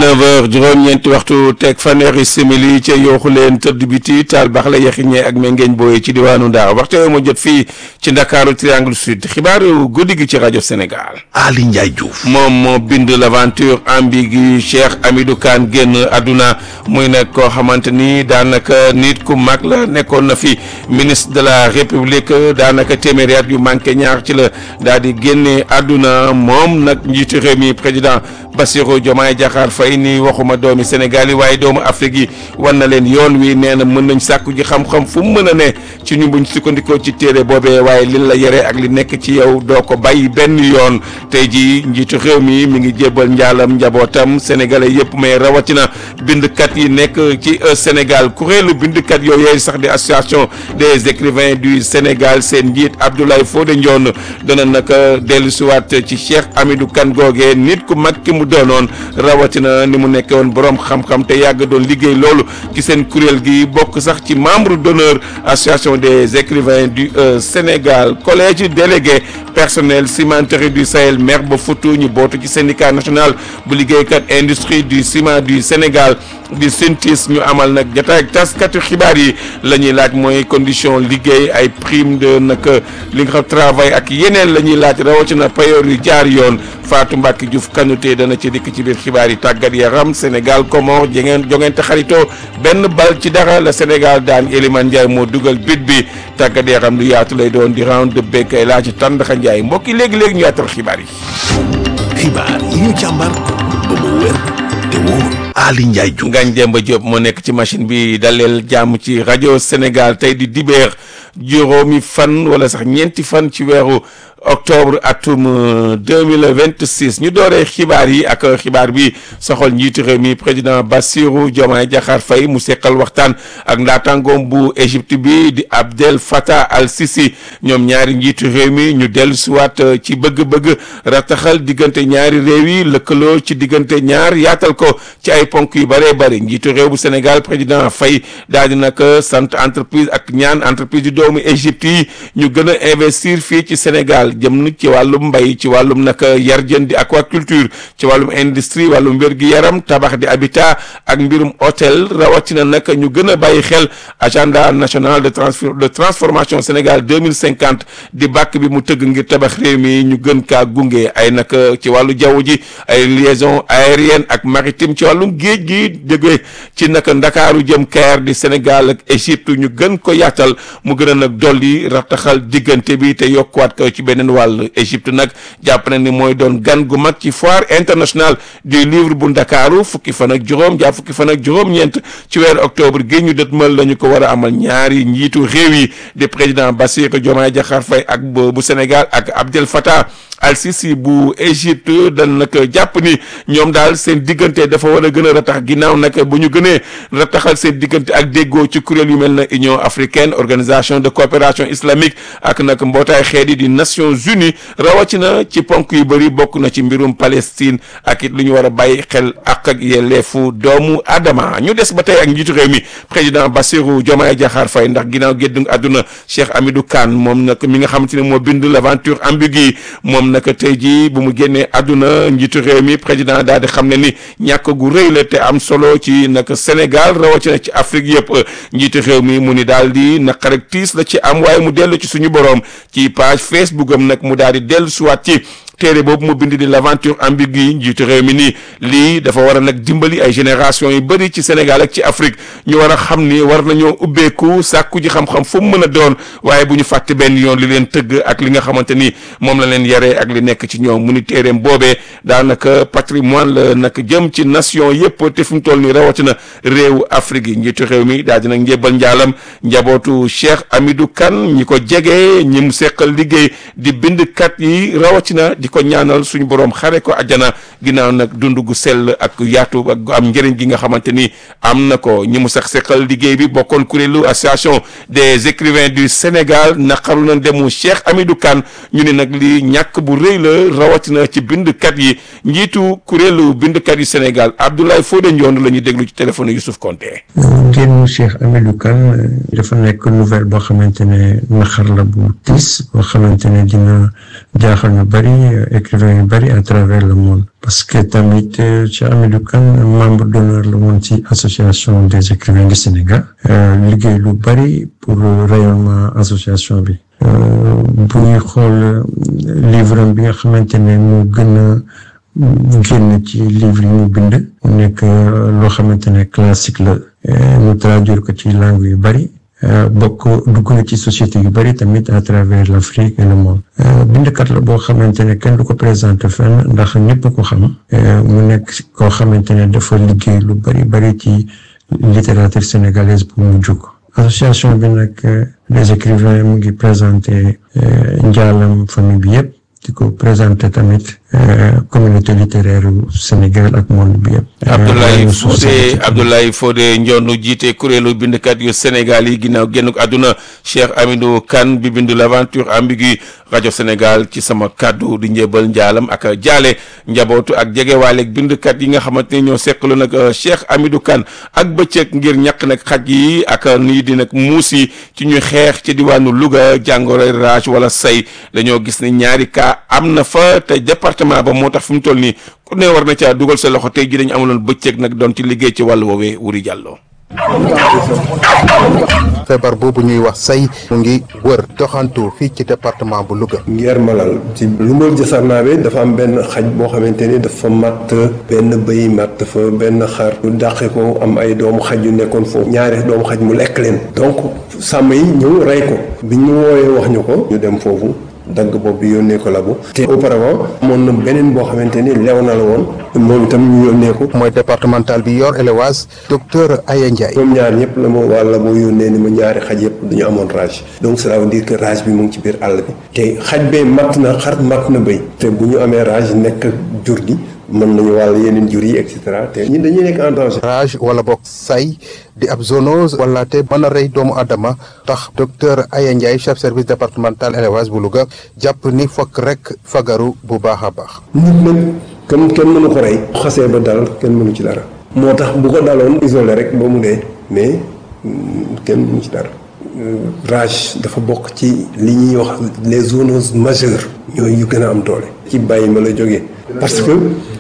19h juróom-ñeenti waxtu teg fanweeri simili ca yooxu leen tëdd biti taal baax la yexiñee ak mengeeñ booye ci diwaanu Ndar waxtu yooyu moo jot fii ci Ndakaaru Triangle Sud xibaaru guddi gi ci rajo Sénégal. Ali Ndiaye Diouf. moom moo bind l'aventure ambiguë Cheikh Hamidou Kane génn àdduna muy nag koo xamante ni daanaka nit ku mag la nekkoon na fi ministre de la République daanaka téeméeri at yu manqué ñaar ci la daal di génne àdduna moom nag njiitu réew mi président Bassirou Diomaye Diakhar Faye ni waxuma doomi Sénégal yi waaye doomu Afrique yi wan na leen yoon wi nee na mën nañ sàkku ji xam-xam fu mu mën a ne ci ñu buñ sukkandikoo ci téere boobee waaye li la yore ak li nekk ci yow doo ko bàyyi benn yoon tey ji njiitu réew mi mi ngi jébbal njaalam njabootam sénégalais yëpp mais rawatina bindkat yi nekk ci Sénégal kuréelu bindkat yooyu sax di association des écrivains du Sénégal seen njiit Abdoulaye Fodé Ndione dana naka dellusiwaat ci Cheikh Hamidou Kane googee nit ku mag ki mu doonoon rawatina ni mu nekkee woon borom xam-xam te yàgg doon liggéey loolu ci seen kuréel gi bokk sax ci membre d'honneur association des écrivains du Sénégal collège délégué personnel cimenterie du Sahel maire ba Foutou ñu bootu ci syndicat national bu liggéeykat industrie du ciment du Sénégal di SYNTIS ñu amal nag jotaay ak taskatu xibaar yi la ñuy laaj mooy condition liggéey ay prime de nag li nga xam travail ak yeneen la ñuy laaj rawatina payoor yu jaar yoon Fatou Mbacke Diouf Kanouté dana ci dikk ci biir xibaar yi tàggat yaram Sénégal Comores jengeen jongente xaritoo benn bal ci dara la Sénégal daan Elimane Ndiaye moo dugal bit bi tàggat yaram lu yaatu lay doon di round de béykay laa ci Tandakha Ndiaye mbokk yi léegi-léegi ñu yaatal xibaar yi. xibaar yi ñu càmbar ba mu wér te wóor. Ali Ndiaye Diouf. Ngagne Demba Diop moo nekk ci machine bi daleel jàmm ci rajo Sénégal tey di dibéer juróomi fan wala sax ñeenti fan ci weeru octobre atum 2026 ñu dooree xibaar yi ak xibaar bi soxal njiitu réew mi président Bassirou Diomaye Diakhar Faye mu seqal waxtaan ak ndaataangoom bu Égypte bi di Abdel Fattah al-Sisi ñoom ñaari njiitu réew mi ñu dellu siwaat ci bëgg-bëgg rataxal diggante ñaari réew yi lëkkaloo ci diggante ñaar yaatal ko ci ay ponk yu bëree bëri njiitu réew bu Sénégal président Faye daal di nag sant entreprise ak ñaan entreprise yu doomu Égypte yi ñu gën a investir fii ci Sénégal jëm ci wàllum mbay ci wàllum nag yar jën di aquaculture ci wàllum industrie wàllum wér-gi-yaram tabax di habitat ak mbirum hôtel rawatina nag ñu gën a bàyyi xel agenda national de transfor de transformation Sénégal deux mille cinquante di bàkk bi mu tëgg ngir tabax réew mi ñu gën kaa gunge ay nag ci wàllu jaww ji ay liaison aérienne ak maritime ci wàllum géej gi jóge ci nag ndakaaru jëm Caire di Sénégal ak Égypte ñu gën ko yaatal mu gën a nag dolli rataxal diggante bi te yokkuwaat ko ci beneen wàll Égypte nag jàpp na ni mooy doon gan gu mag ci foire internationale du livre bu ndakaaru fukki fan ak juróom jàpp fukki fan ak juróom-ñeent ci weeru octobre gi ñu dëtmal la ñu ko war a amal ñaari njiitu réew yi di président Bassirou Diomaye Diakhar Faye ak bu Sénégal ak Abdel Fattah al-Sisi bu Égypte dan nag jàpp ni ñoom daal seen diggante dafa war a gën a ratax ginnaaw nag bu ñu gënee rataxal seen diggante ak déggoo ci kuréel yu mel na Union africaine organisation de coopération islamique ak nag mbootaay xeet yi di Nations Unies rawatina ci ponk yu bëri bokk na ci mbirum Palestine ak it lu ñu war a bàyyi xel ak ak yelleefu doomu Adama ñu des ba tey ak njiitu réew mi président Bassirou Diomaye Diakhar Faye ndax ginnaaw gédd àdduna Cheikh Hamidou Kane moom nag mi nga xamante ne moo bind l'aventure ambiguë moom naka tey jii bu mu génnee àdduna njiitu réew mi président daal di xam ne ni ñàkk gu rëy la te am solo ci nag Sénégal rawatina ci Afrique yëpp njiitu réew mi mu ni daal di naqar ak tiis la ci am waaye mu dellu ci suñu borom ci page Facebook am nag mu daal di dellu suwaat ci téere boobu mu bind di l'aventure ambiguë njiitu réew mi nii lii dafa war a nag dimbali ay génération yu bëri ci Sénégal ak ci Afrique ñu war a xam ni war nañoo ubbeeku sàkku ji xam-xam fu mu mën a doon waaye bu ñu fàtte benn yoon li leen tëgg ak li nga xamante ni moom la leen yaree ak li nekk ci ñoom mu ni téereem boobee daanaka patrimoine la nag jëm ci nation yëpp te fi mu toll nii rawatina réewu Afrique yi njiitu réew mi daal di nag njébbal njaalam njabootu Cheikh Hamidou Kane ñi ko jege ñi mu seqal liggéey di bindkat yi rawatina di ko ñaanal suñu borom xare ko àjjana ginnaaw nag dund gu sell ak yaatu ak am njëriñ gi nga xamante ni am na ko ñi mu sax seqal liggéey bi bokkoon kuréelu association des écrivains du Sénégal naqaru na demu Cheikh Hamidou Kane ñu ne nag li ñàkk bu rëy la rawatina ci bindkat yi njiitu kuréelu bindkat yu Sénégal Abdoulaye Fodé Ndione la ñuy déglu ci téléphone Youssouf Konté. génn Cheikh Hamidou Kane dafa nekk nouvelle boo xamante ne naxar la bu tiis boo xamante ne dina jaaxal ñu bari écrivains yu bari à travers le monde parce que tamit Cheikh Hamidou Kane membre d'honneur la woon ci association des écrivains du Sénégal liggéey lu bari pour rayonnement association bi bu ñuy xool livre bi nga xamante ne moo gën a génn ci livre yi mu bind mu nekk loo xamante ne classique la ñu traduire ko ci langue yu bari bokk dugg na ci société yu bari tamit à travers l'Afrique et le monde bindkat la boo xamante ne kenn du ko présenté fenn ndax ñëpp ko xam mu nekk koo xamante ne dafa liggéey lu bari bari ci littérature sénégalaise bu mu jóg association bi nag les écrivains mu ngi présenté njaalam famille bi yëpp di ko présenté tamit communauté littéraire Sénégal ak monde bi yëpp. Abdoulaye Fodé Abdoulaye Fodé Ndionu jiite kuréelu bindkat yu Sénégal yi ginnaaw génn àdduna Cheikh Hamidou Kane bi bindu l'aventure ambiguë rajo Sénégal ci sama kàddu di njëbal njaalam ak jaale njabootu ak jegewaaleeg bindkat yi nga xamante ne ñoo seqalu nag Cheikh Hamidou Kane ak bëccëg ngir ñàkk nag xaj yi ak nii di nag muus yi ci ñuy xeex ci diwaanu Louga jàngoro rage wala say dañoo gis ne ñaari cas am na fa te département ba moo tax fi mu toll nii ku ne war na caa dugal sa loxo tey ji dañu amuloon bëccëg nag doon ci liggéey ci wàllu woowee wuri jàlloo feebar boobu ñuy wax say mu ngi wër doxantu fii ci département bu Louga. Ngeer Malal ci Lumbal Jasarnaabe dafa am benn xaj boo xamante ni dafa matt benn bëy matt fa benn xar lu dàqe ko am ay doomu xaj yu nekkoon foofu ñaari doomu xaj mu lekk leen donc sàmm yi ñëw rey ko bi ñu wooyee wax ñu ko ñu dem foofu dagg bopp bi yónnee ko labu te auparavant amoon na beneen boo xamante ni lew na la woon moom itam ñu yónnee ko mooy départemental bi yor élevage docteur Aya Ndiaye. ñoom ñaar ñëpp la ma wàlla moo yónnee ni ma ñaari xaj yëpp dañu amoon rage donc cela veut dire que rage bi mu ngi ci biir àll bi te xaj bee matt na xar matt na bëy te bu ñu amee rage nekk jur gi mën nañu wàll yeneen jur yi et cetera te ñun dañuy nekk en danger. rage wala boog say di ab zoonose wala te mën a rey doomu adama tax docteur Aya Ndiaye chef service départemental élevage bu Louga jàpp ni fokk rek fagaru bu baax a baax. nit nag kenn kenn mënu ko rey. xasee ba dal kenn mënu ci dara. moo tax bu ko daloon isolé rek ba mu dee mais kenn mënu ci dara. rage dafa bokk ci li ñuy wax les zoonoses majeures ñooy yu gën a am doole. ci bàyyi ma la jógee. parce que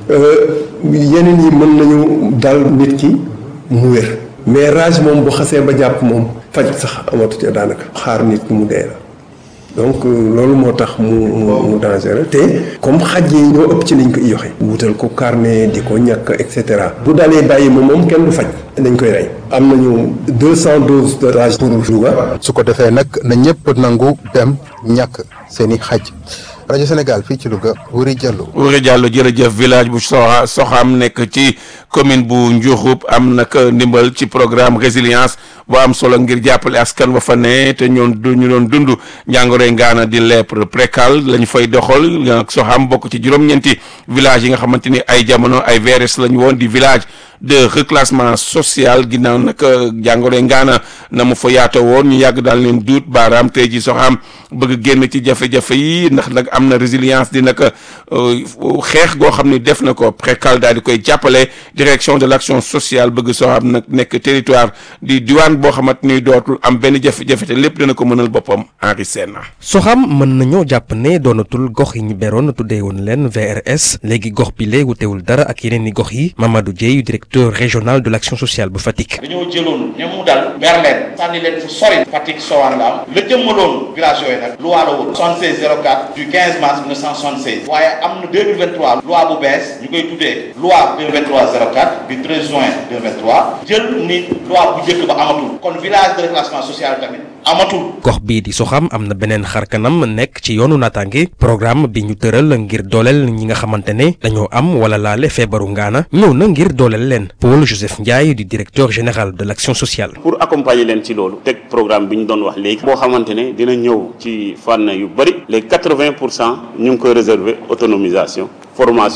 yeneen yi mën nañu dal nit ki mu wér. mais rage moom bu xasee ba jàpp moom faj sax amatu ca daanaka. xaar nit ki mu dee la. donc loolu moo tax mu mu dangereux te comme xaj yi ñoo ëpp ci liñ ko yoxe wutal ko carnet di ko ñàkk et cetera bu dalee bàyyi ma moom kenn du faj dañ koy rey am nañu deux cent doses de rage pour Louga su ko defee nag na ñëpp nangu dem ñàkk seeni xaj rajo Sénégal fii ci Louga Wuri Diallo. Wuri Diallo jërëjëf village bu Soxa Soxam nekk ci commune bu Ndiokhoup am nag ndimbal ci programme résilience bu am solo ngir jàppale askan wa fa ne te ñoon du ñu doon dund njàngoro ngaana di lèpre précal la ñu fay doxal Soxam bokk ci juróom-ñeenti village yi nga xamante ni ay jamono ay VRS la ñu woon di village de reclassement social ginnaaw nag jàngoro ngaana na mu fa yaatoo woon ñu yàgg daal leen duut baaraam tey ji Soxam bëgg génn ci jafe-jafe yi ndax nag am na résilience di nag xeex goo xam ne def na ko précal daal di koy jàppale direction de l'action sociale bëgg Soxam nag nekk territoire di diwaan boo xamante ni dootul am benn jafe-jafe te lépp dana ko mënal boppam Henri Sène Soxam mën nañoo jàpp ne doonatul gox yi ñu beroon tuddee woon leen VRS léegi gox bi lee wutewul dara ak yeneen i gox yi Mamadou Dieye directeur régional de l'action sociale bu Fatick. dañoo jëloon ña mu dal ber leen sànni leen fu sori Fatick Sowaan la am la jëmmaloon village yooyu nag loi la woon 76 04 du 15 mars 1976 waaye am na 2023 loi bu bees ñu koy tuddee loi 2023 04 du 13 juin 2023 jël ni loi bu njëkk ba amatul kon village de reclassement social tamit amatul. gox bii di Soxam am na beneen xarkanam nekk ci yoonu naataange programme bi ñu tëral ngir dooleel ñi nga xamante ne dañoo am wala laale feebaru ngaana ñëw na ngir dooleel leen Paul Joseph Ndiaye di directeur général de l'action sociale. pour accompagner leen ci loolu teg programme bi ñu doon wax léegi boo xamante ne dina ñëw ci fànn yu bëri les quatre-vingt pour cent ñu ngi koy réserver autonomisation formation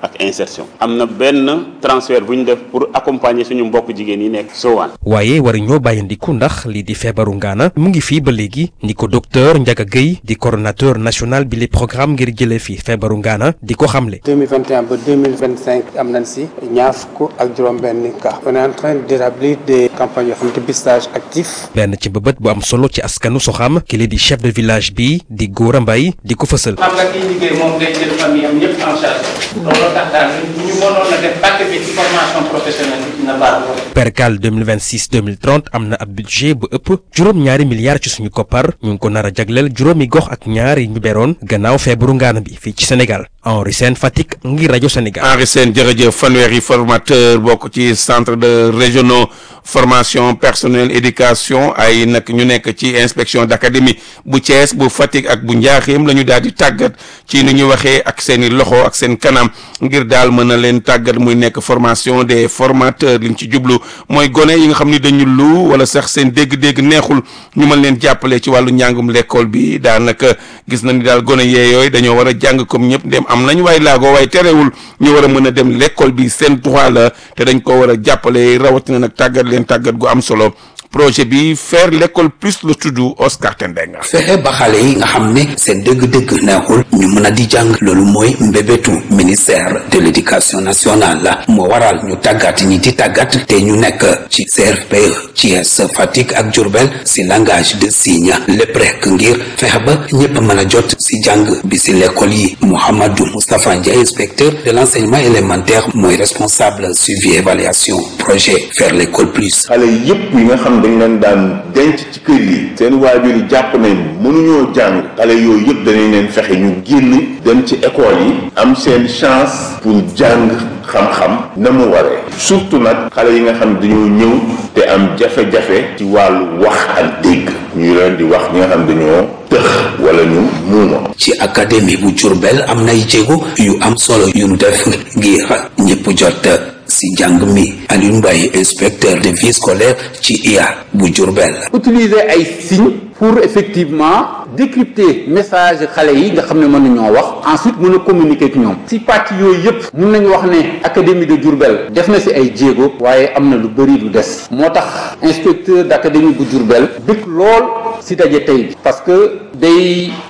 ak insertion am na benn transfert bu ñu def pour accompagner suñu mbokk jigéen yi nekk Sowaan waaye war ñoo bàyyandiku ndax lii di feebaru ngaana mu ngi fii ba léegi ni ko docteur Ndiaga Gueye di coordonnateur national bi li programme ngir jëlee fi feebaru ngaana di ko xamle 2021 ba 2025 am nañ si ñaar fukk ak juróom-benn cas on est en train d'établir des campagnes yoo xam ne dépistage actif benn ci mbëbët bu am solo ci askanu soxam ki li di chef de village bi di Gora Mbaye di ko fësal xam nga kiy liggéey moom day jël famille am ñëpp en charge loolu tax daal ñu mënoon a def pàcc bi ci formation professionnelle bi dina baax lool percal 2026 2030 am na ab budget bu ëpp juróom-ñaari milliards ci suñu koppar ñu ngi ko nar a jagleel juróomi gox ak ñaar yi ñu beroon gannaaw feebaru ngaana bi fii ci Sénégal Henri Sène Fatick ngir rajo Sénégal. Henri Sène jërëjëf fanweeri formateur bokk ci centre de régionaux formation personnel éducation ay nag ñu nekk ci inspection d'académie bu Thiès bu Fatick ak bu Njaaxeem la ñu daal di tàggat ci ni ñu waxee ak seen i loxo ak seen kanam ngir daal mën a leen tàggat muy nekk formation des formateurs liñ ci jublu mooy gone yi nga xam ni dañu lu wala sax seen dégg-dégg neexul ñu mën leen jàppale ci wàllu njàngum l'école bi daanaka gis na ni daal gone yee yooyu dañoo war a jàng comme ñëpp dem am nañ waaye laago waaye terewul ñu war a mën a dem l'école bi seen droit la te dañ ko war a jàppale rawatina nag tàggat leen tàggat gu am solo projet bi faire l'école plus la tudd Oscar Tendenga fexe ba xale yi nga xam ne seen dëgg-dëgg neexul ñu mën a di jàng loolu mooy mbébétu ministère de l'éducation nationale la moo waral ñu tàggat ñi di tàggat te ñu nekk ci CRPE Thiès Fatick ak Diourbel si langage de signe lépp rek ngir fexe ba ñëpp mën a jot si jàng bi si l'école yi Mouhamadou Moustapha Ndiaye inspecteur de l'enseignement élémentaire mooy responsable suivi évaluation projet faire l'école plus xale yëpp yi nga xam dañ leen daan denc ci kër yi seen waajur yi jàpp nañ mënuñoo jàng xale yooyu yëpp danañ leen fexe ñu génn dem ci école yi am seen chance pour jàng xam-xam na mu waree surtout nag xale yi nga xam dañoo ñëw te am jafe-jafe ci wàllu wax ak dégg ñu leen di wax ñi nga xam dañoo tëx wala ñu muuma ci académie bu Diourbel am nay jéego yu am solo yu nu def ngir ñëpp jot si jàng mi Aliou Mbaye inspecteur de vie scolaire ci IA bu Diourbel utiliser ay signes pour effectivement décrypter message xale yi nga xam ne mën nañoo wax ensuite mën a communiquer ak ñoom si pàcc yooyu yëpp mun nañu wax ne académie de Diourbel def na si ay jéego waaye am na lu bëri lu des moo tax inspecteur d'académie bu Diourbel bëgg lool si daje tey bi parce que day